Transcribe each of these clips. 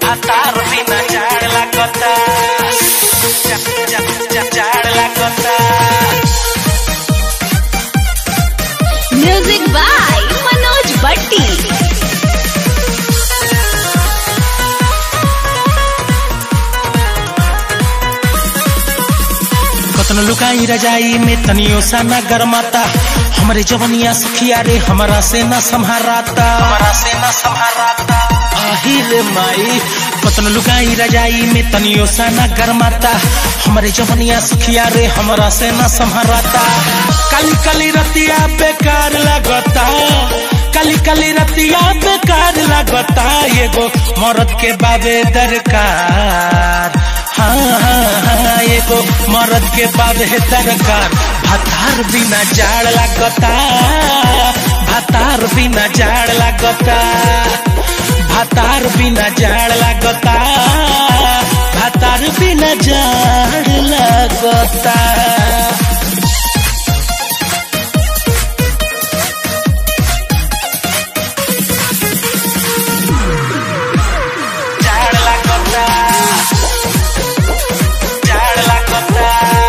भातार बिना जाड़ लागता जा- जा- जा- जाड़ लागता म्यूजिक बाय मनोज भट्टी कतन लुकाई रजाई में तनियो सा न गरमाता हमरे जवनिया सखिया रे हमरा से न संहाराता हमरा से न संहाराता आही रे माई कतन लुकाई रजाई में तनियो सा न गरमाता हमरे जवनिया सखिया रे हमरा से न संहाराता काली काली रतिया बेकार लगता काली काली रतिया बेकार लगता एगो मरद के बाबे दरकार हाँ हाँ हाँ एगो मरद के बाद है दरकार भातार बिना जाड़ लागता भातार बिना जाड़ लागता भातार बिना जाड़ लागता भातार बिना जाड़ लागता जाड़ लागता जाड़ लागता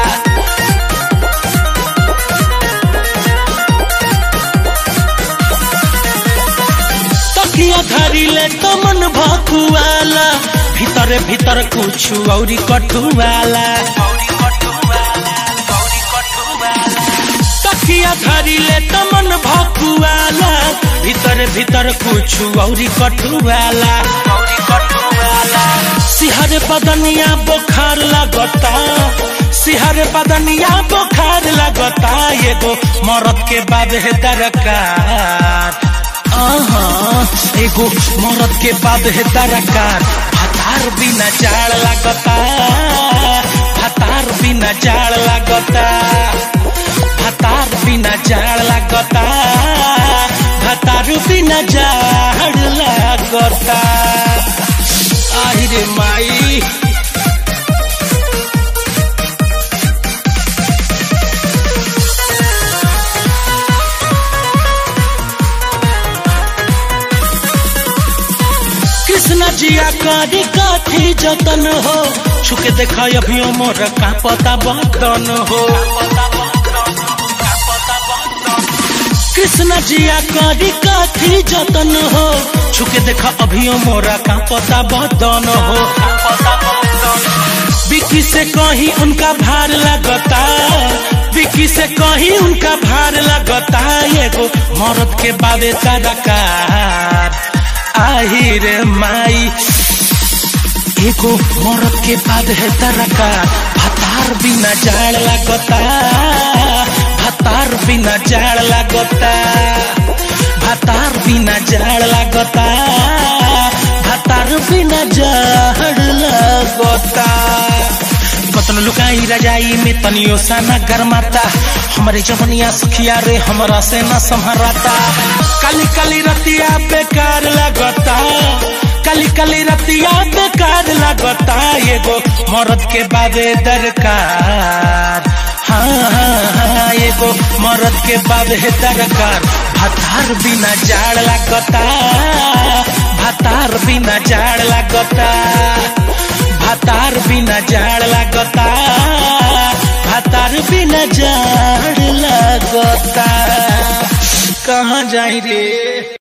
तकिया धरिले तो मन भकुआला भीतर भीतर कुछ औरी कटुआला तकिया धरिले तो मन भकुआला भीतर भीतर कुछ औरी कटुआला सिहर बदनिया बुखार लगता सिहर बदनिया बुखार लगता एगो मरद के बाद है दरकार आहा, एगो मरद के बाद है दरकार भातार बिना जाड़ लगता भातार बिना जाड़ लगता भातार बिना जाड़ लगता भातार बिना जाड़ लगता आहि रे माई कृष्ण जिया करी काठी जतन हो छुके देखा अभियो मोर का पता बतन हो कृष्ण जिया करी काठी जतन हो छुके देखा अभियो मोरा का पता बतन हो बिकी से कहीं उनका भार लगता बिकी से कहीं उनका भार लगता एगो मरद के बाबे तरकार आही रे माई एगो मरद के बाद है तरकार भातार बिना जाड़ लगता भातार बिना जाड़ लगता भातार बिना जाड़ लगता भातार बिना जाड़ लगता कतन लुकाई रजाई में तनियो सा न गरमाता हमरे जवनिया सुखिया रे हमरा से न संहराता काली काली रतिया बेकार लगता काली काली रतिया बेकार लगता एगो मरद के बाबे दरकार हाँ हाँ हाँ एगो मरद के बाबे दरकार भातार बिना जाड़ लगता भातार बिना जाड़ लगता भातार बिना जाड़ लगता भातार बिना जाड़ लगता कहाँ जाई रे